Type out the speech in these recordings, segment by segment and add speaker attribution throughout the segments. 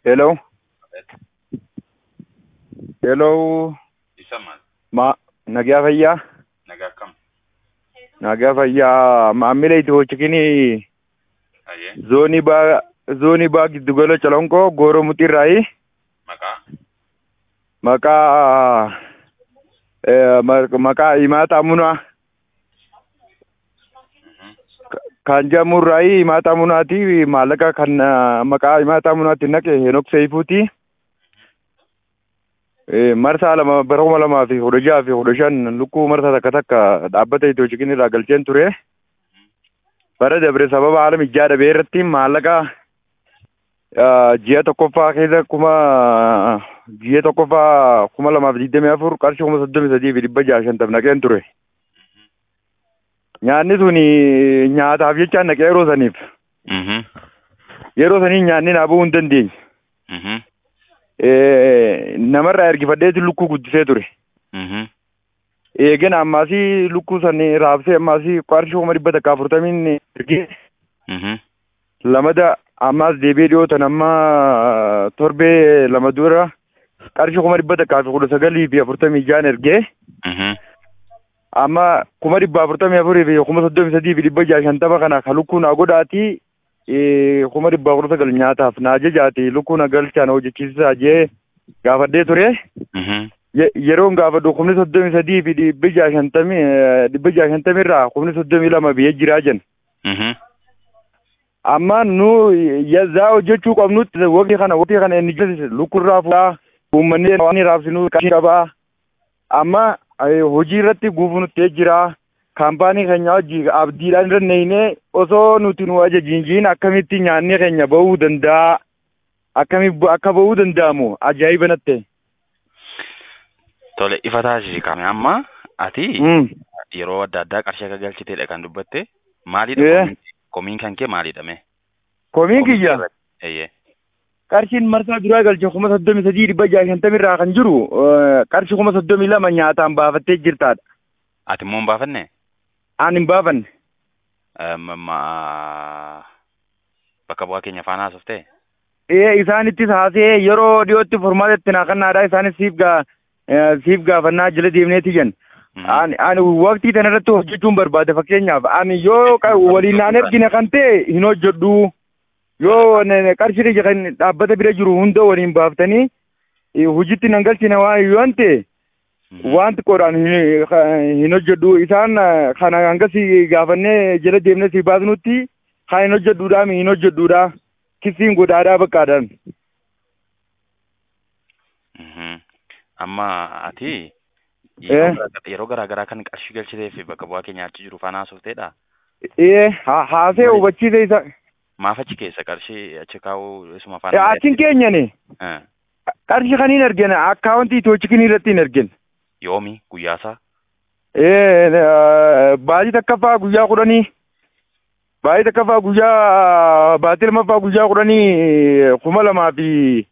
Speaker 1: Hello. Hello.
Speaker 2: Isa maal?
Speaker 1: Ma nagaa fayyaa.
Speaker 2: Nagaa akkam?
Speaker 1: Nagaa fayyaa maamila Itiyoochikinii
Speaker 2: Ayyee.
Speaker 1: zoonii baa zoonii baa giddugala Colonkoo Gooroo Muxiirraayi
Speaker 2: Maqaa?
Speaker 1: maqaa eh, ma- maqaa Himaataa Munaa
Speaker 2: Mhm.
Speaker 1: kan jedhamurraayi Himaataa Munaati maallaqa kan eh, maqaa Himaataa Munaatti naqe Henook Seeyifuuti. Eh, Marsaa lama bara kuma lamaa fi kudha jaha fi kudha shan lukkuu marsaa takka takka dhaabbata Itiyoochikin irraa galcheen ture. bara dabre sababa haala mijaa dhabee irratti maallaqa ah, ji'a tokkoffaa keessa kuma ji'a tokkoffaa kuma lamaaf digdamii afur qarshii kuma soddomii sadii fi dhibba jaha shantam naqeen ture. Nyaanni sun nyaataaf jecha naqee yeroo saniif
Speaker 2: Mhm.
Speaker 1: yeroo sanii nyaanni naa bu'uu hin dandeenye.
Speaker 2: Mhm.
Speaker 1: Eh, Namarraa ergifadheeti lukkuu guddisee ture.
Speaker 2: Mhm.
Speaker 1: Eegen ammaasii lukkuu sanii raabsee ammaasii qarshii kuma dhibba takka afurtamiin ergee
Speaker 2: Mhm.
Speaker 1: lamada ammaas deebi'ee dhiyootan amma torbee lama dura qarshii kuma dhibba takkaa fi kudha sagalii fi afurtamii jaan ergee
Speaker 2: Mhm.
Speaker 1: amma kuma dhibba afurtamii afurii fi kuma soddomii sadii fi dhibba jaha shantama kana ka lukkuu naa godhaati eh, kuma dhibba kudha sagal nyaataaf naa ajajaati lukkuu na galchaa na hojjechiisaa jee gaafadhee ture
Speaker 2: Mhm.
Speaker 1: Ye- yeroon gaafadhu kumni soddomii sadii fi dhibba jaha shantamii eh, dhibba jaha shantamii irraa kumni soddomii lama biyyee jiraa jen
Speaker 2: Mhm.
Speaker 1: amma nu yazaa hojjechuu qabnutti waqtii kana waqtii kana inni jiru lukkurraa fuudhaa uummanni waan raabsinu qarshii qabaa amma eh, hojii irratti guufunuttee jira kaampaanii keenya hojii abdiidhaan irra neeyne osoo nuti nu ajajiinjiin akkamitti nyaanni keenya bahuu danda'a akkami akka bahuu danda'amu ajaa'iba natte
Speaker 2: Tole ifa taasisi kame amma ati
Speaker 1: Mm.
Speaker 2: yeroo adda addaa qarshii akka galchiteedha kan dubbatte
Speaker 1: Eh.
Speaker 2: maalidha komiin- komiin kan kee maalidha mee?
Speaker 1: komiin kiyya
Speaker 2: Eyyee.
Speaker 1: qarshiin marsaa duraa galche kuma soddomii sadii dhibba jaha shantamii irraa kan jiru eh, qarshii kuma soddomii lama nyaataan baafattee jirtaadha
Speaker 2: Ati immoo hin baafanne?
Speaker 1: aan hin baafanne
Speaker 2: Em, ma- Bakka bu'aa keenya faana haasoftee?
Speaker 1: ee isaanittis haasee yeroo dhiyootti furmaata itti naa kannaadha isaanis siif gaa eh, siif gaafannaa jala deemneeti jen
Speaker 2: Mhm.
Speaker 1: ani ani waqtii kana irratti hojjechuun barbaade fakkeenyaaf ani yoo qa- waliin naan ergine kan ta'e hin hojjedhu yoo ne- ne qarshii ija kan dhaabbata bira jiru hunda waliin baaftanii eh, hojiitti nan galchine waan yoo ta'e
Speaker 2: Mhm.
Speaker 1: wanti qoodhaan hin hin hojjedhu isaan eh, kana hangasii gaafannee jala deemnee si baasnutti kan hin hojjedhuudhaa mi hin hojjedhuudha kisiin godhaadhaa bakkaadhaan.
Speaker 2: Mhm. Amma ati
Speaker 1: Eh.
Speaker 2: yeroo gara- yeroo garaa garaa kan qarshii galchitee fi bakka bu'aa keenya achi jiru faana haasofteedha.
Speaker 1: Ee ha- haasee
Speaker 2: Maali?
Speaker 1: hubachiise isa
Speaker 2: Maaf achi keessa qarshii achi kaa'uu isuma
Speaker 1: Eh,
Speaker 2: faana.
Speaker 1: achiin keenyani
Speaker 2: Eh.
Speaker 1: qarshii kan hin argine akkaawuntii itoochikin irratti hin argine.
Speaker 2: Yoomi guyyaasaa?
Speaker 1: Ee baatii takkaffaa guyyaa kudhanii baatii takkaffaa guyyaa baatii lammaffaa guyyaa kudhanii kuma lamaa fi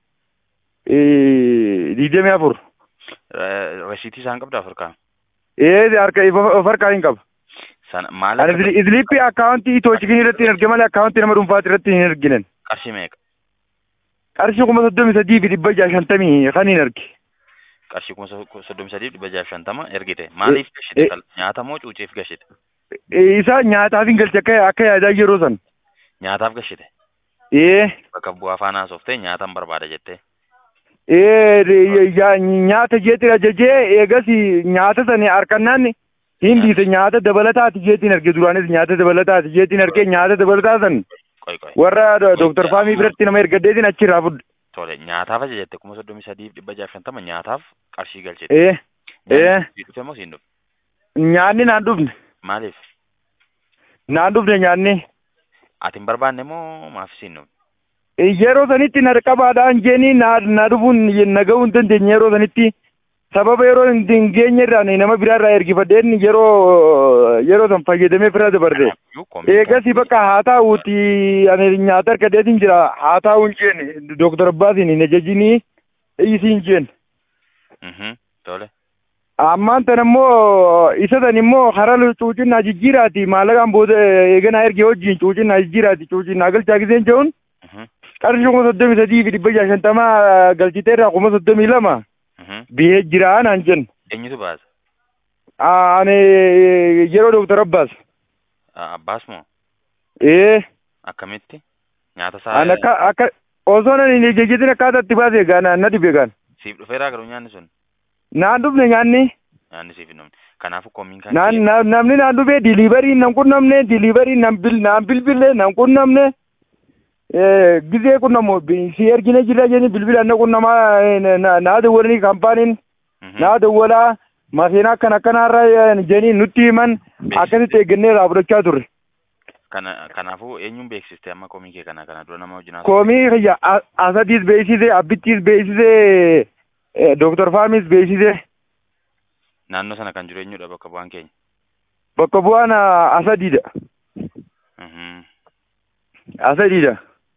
Speaker 1: eh, digdamii afur.
Speaker 2: Eh, Resiitii isaan qabda Afrikaa?
Speaker 1: Ee harka of harkaa hin qaba.
Speaker 2: Sana maal
Speaker 1: Ani
Speaker 2: akka
Speaker 1: idili- idiliippii akkaawuntii itoochikin irratti hin argine malee akkaawuntii nama dhuunfaati irratti hin argine.
Speaker 2: qarshii meeqa?
Speaker 1: Qarshii kuma soddomii sadii fi dhibba jaha shantamii kan hin arge.
Speaker 2: Qarshii kuma so- soddomii sadii dhibba jaha shantama ergite. Maaliif
Speaker 1: eh.
Speaker 2: gashite? Kal- Nyaata moo cuuciif gashite?
Speaker 1: Ee, Isa nyaataaf hin galche akka akka yaadaa yeroo san.
Speaker 2: Nyaataaf gashite.
Speaker 1: Ee
Speaker 2: Bakka bu'aa faana haasoftee nyaatan barbaada jettee.
Speaker 1: ee de- ya- nyaata jeetiin ajajee eegas nyaata sani harkannaan hin dhiise nyaata dabalataati jeetiin arge duraanis nyaata dabalataati jeetiin arge nyaata dabalataa san
Speaker 2: Qoy qoy.
Speaker 1: warra dooktar faamii biratti nama ergaddeetiin achirraa fudde.
Speaker 2: Tole nyaataaf ajajette kuma soddomii sadiif dhibba jaha shantama nyaataaf qarshii galchite.
Speaker 1: Ee ee
Speaker 2: Nyaanni dhufe moo siin dhufe?
Speaker 1: nyaanni naan dhufne
Speaker 2: Maaliif?
Speaker 1: naan dhufne nyaanni.
Speaker 2: Ati hin barbaanne moo maaf siin dhufe?
Speaker 1: Yeroo sanitti na qabaadhaan jeeni na na dhufuun na gahuu hin dandeenye yeroo sanitti sababa yeroo hin hin geenye irraa nama biraa irraa ergifadheen yeroo yeroo san fayyadamee fira dabarre.
Speaker 2: Iyyuu komii
Speaker 1: Eegas bakka haa taa'uuti ani nyaata argadeetiin jira haa taa'uu hin jeen dooktar Abbaatiin hin ajajinii isii hin jeen.
Speaker 2: Mhm. Tole.
Speaker 1: Ammaan tan immoo isa san immoo karaa cuucinnaa jijjiiraati maallaqaan booda eeganaa ergee wajjin cuucinnaa jijjiiraati cuucinnaa galchaa giseen jehuun
Speaker 2: Mhm.
Speaker 1: qarshii kuma soddomii sadii fi dhibba jaha shantamaa galchiteerraa kuma soddomii lama
Speaker 2: Mhm.
Speaker 1: bihee jira naan jennu.
Speaker 2: Eenyutu baasa?
Speaker 1: Ani yeroo Dooktar Abbaas.
Speaker 2: Ah, Abbaas moo?
Speaker 1: Ee.
Speaker 2: Akkamitti? Nyaata
Speaker 1: Ani
Speaker 2: isaa
Speaker 1: akka akka osoo nan hin jejjetin akkaataa itti baasee gaana na dhibe gaan.
Speaker 2: siif dhufeeraa garuu nyaanni sun
Speaker 1: Naan dhufne nyaanni.
Speaker 2: nyaanni siif hin dhufne. Kanaafuu komiin kan
Speaker 1: Naan na- namni naan dhufe diliibarii nan qunnamne diliibarii nan bil naan bilbille nan qunnamne. Eh, Gizee qunnamu bi- si ergine jira jeni bilbila na qunnamaa eh, na- naa dawwalanii kaampaaniin
Speaker 2: Mhm.
Speaker 1: naa dawwalaa makiinaa akkana akkanaarra eh, jeni nutti himan akkasitti eeggannee irraa fudhachaa turre.
Speaker 2: Kana kanaafuu eenyuun beeksiste amma komii kee kana kana dura nama wajjin haasa'u?
Speaker 1: Koomii kiyya a- asadiis beeksise abbittiis beeksise eh, Dooktar Faamis beeksise
Speaker 2: Naannoo sana kan jiru eenyudha bakka bu'aan keenya?
Speaker 1: bakka bu'aan ah, asadiidha.
Speaker 2: Mhm.
Speaker 1: Asadiidha.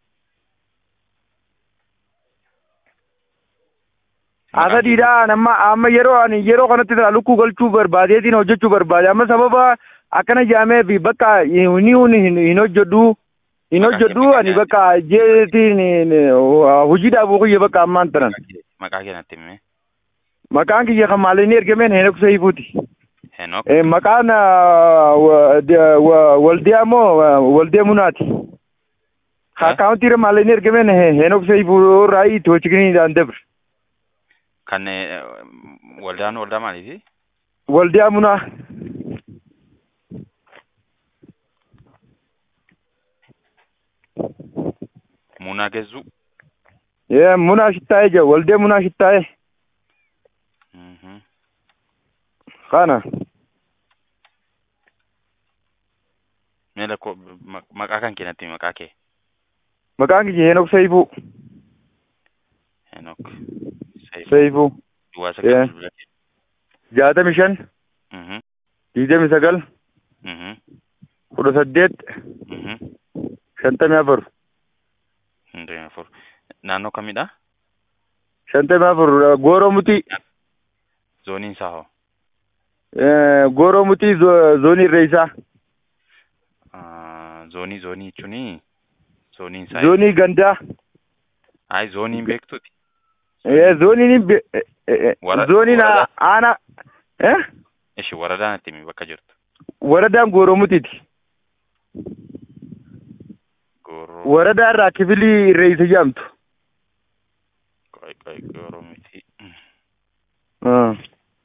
Speaker 1: Asadiidha amma amma yeroo ani yeroo kanatti tana lukkuu galchuu barbaadeetiin hojjechuu barbaade amma sababa akkana jaamee fi bakka inni hin hin hojjedhu hin hojjedhu ani bakka jeetiin hojiidhaaf kiyya bakka ammaan tanan
Speaker 2: Maqaa kee- Maqaa kee natti himee?
Speaker 1: maqaan kiyya kan maalinni ergameen Heenok Seeyifuuti.
Speaker 2: Henook?
Speaker 1: Eh, Maqaan ah, wa- de- wa- waldiyaa moo ah, waldee munaati.
Speaker 2: Eh?
Speaker 1: Akaawuntiirra maalinni ergameen He- Heenok Seeyifuu irraa itti hojjechiisanii dabre.
Speaker 2: Kan eh, waldaan waldaa maaliiti?
Speaker 1: Waldiyaa munaa.
Speaker 2: Muunaa Geessuu?
Speaker 1: Ee munaa shittaa'ee jira waldee munaa shittaa'ee
Speaker 2: Mhm.
Speaker 1: kana.
Speaker 2: Mee lakkoo ma- maqaa kan kee natti himi, maqaa kee?
Speaker 1: Maqaan kiyya Heenok Seeyifuu.
Speaker 2: Henook. Seif.
Speaker 1: Seeyifuu.
Speaker 2: Duwwaa
Speaker 1: Eh.
Speaker 2: sagal bilbila kee.
Speaker 1: Jaatamii shan.
Speaker 2: Mhm.
Speaker 1: Digdamii sagal.
Speaker 2: Mhm.
Speaker 1: kudha saddeet.
Speaker 2: Mhm.
Speaker 1: Shantamii afur.
Speaker 2: Hundee afur. Naannoo kamidha?
Speaker 1: Shantamii afur gooroo mutii.
Speaker 2: Zooniin isaa hoo?
Speaker 1: Eh, Gooroo mutii zo- zoonii irreessaa.
Speaker 2: Ah, Zoonii zoonii jechuuni zooniin isaa.
Speaker 1: Zoonii gandaa.
Speaker 2: Ayi zooniin beektuuti.
Speaker 1: Eh, zooniin be- eh, eh,
Speaker 2: Wara-
Speaker 1: zooniin
Speaker 2: warada.
Speaker 1: aanaa. Eh?
Speaker 2: Ishi waradaan natti himi bakka jirtu.
Speaker 1: Waradaan gooroo mutiiti.
Speaker 2: Gooroo.
Speaker 1: Waradaa irraa kifilii irreessa jedhamtu.
Speaker 2: Qoy qoy gooroo miti.
Speaker 1: Ah.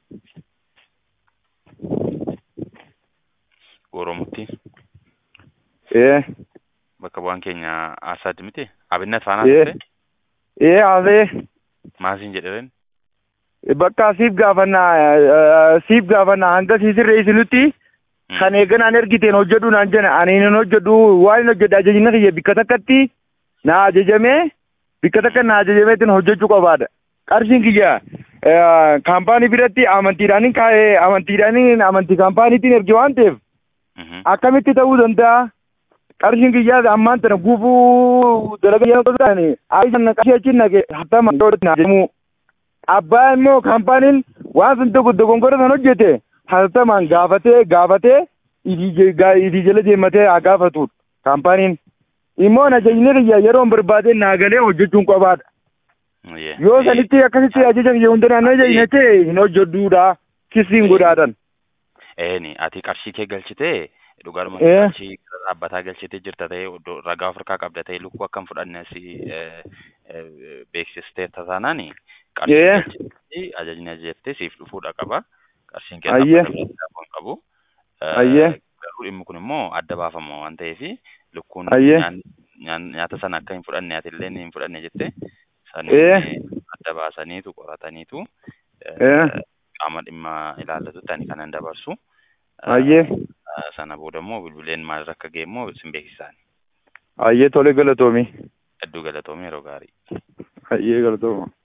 Speaker 2: Gooroo mutti.
Speaker 1: Eh.
Speaker 2: Bakka bu'aan keenya Asaad miti. Abinnat faana
Speaker 1: Eh.
Speaker 2: turte.
Speaker 1: Eh, haasee.
Speaker 2: Maasiin jedheen.
Speaker 1: Bakka siif gaafannaa eh, siif gaafannaa hanga sii sirreessinutti kan eeganaan ergiteen hojjedhu naan jedhe ani hin hojjedhu waan hin hojjedhe ajajni kiyya bikka takkatti na ajajamee bikka takka na ajajameetiin hojjechuu qabaadha. Qarshiin kiyya eh, kaampaanii biratti amantiidhaanin kaa'ee amantiidhaanin amantii kaampaaniitiin erge waan ta'eef
Speaker 2: Mhm.
Speaker 1: akkamitti ta'uu danda'a? Qarshiin kiyyaa ammaan tana gufuu dalagaa yeroo ta'an aayisaan qarshii achiin naqe hattama yoo na jedhamu. Abbaa immoo kaampaaniin waan sun tokko dogongora san hojjete hattamaan gaafatee gaafatee idii ga- idii jala deematee haa gaafatudha kaampaaniin. Immoo ajajni kiyya yeroo hin barbaade naa galee hojjechuun qabaadha.
Speaker 2: Yeah.
Speaker 1: Yoo sanitti akkasitti ajaja kiyya hunda naannoo ajajne ta'e hin hojjedhuudha. Kisiin godhaadhan.
Speaker 2: Eeni ati qarshii kee galchitee dhugaadhuma
Speaker 1: Eh.
Speaker 2: qarshii gara dhaabbataa galchitee jirta ta'ee iddoo ragaa of harkaa qabda ta'ee lukkuu akkam fudhanne si eh, eh, beeksistee tasaanaani qarshii
Speaker 1: Eh.
Speaker 2: galchitee ajajni ajajattee siif dhufuudha qaba. Qarshiin kee
Speaker 1: Ayyee.
Speaker 2: dhaabbata biraa hin qabu. Eh,
Speaker 1: Ayyee.
Speaker 2: Garuu dhimmi kun immoo adda baafama waan ta'eef lukkuun
Speaker 1: Ayyee.
Speaker 2: nyaan- nyaan- nyaata sana akka hin fudhanne ati illee hin fudhanne jette
Speaker 1: Eh.
Speaker 2: sanii adda baasaniitu qorataniitu eh,
Speaker 1: Eh.
Speaker 2: qaama dhimma ilaallatutti ani kanan dabarsu.
Speaker 1: Ayyee.
Speaker 2: Eh, Sana booda immoo bilbileen maal akka ga'e immoo sin beeksisaan.
Speaker 1: Ayyee tolee galatoomii.
Speaker 2: Hedduu galatoomii yeroo gaarii.
Speaker 1: Ayyee galatooma.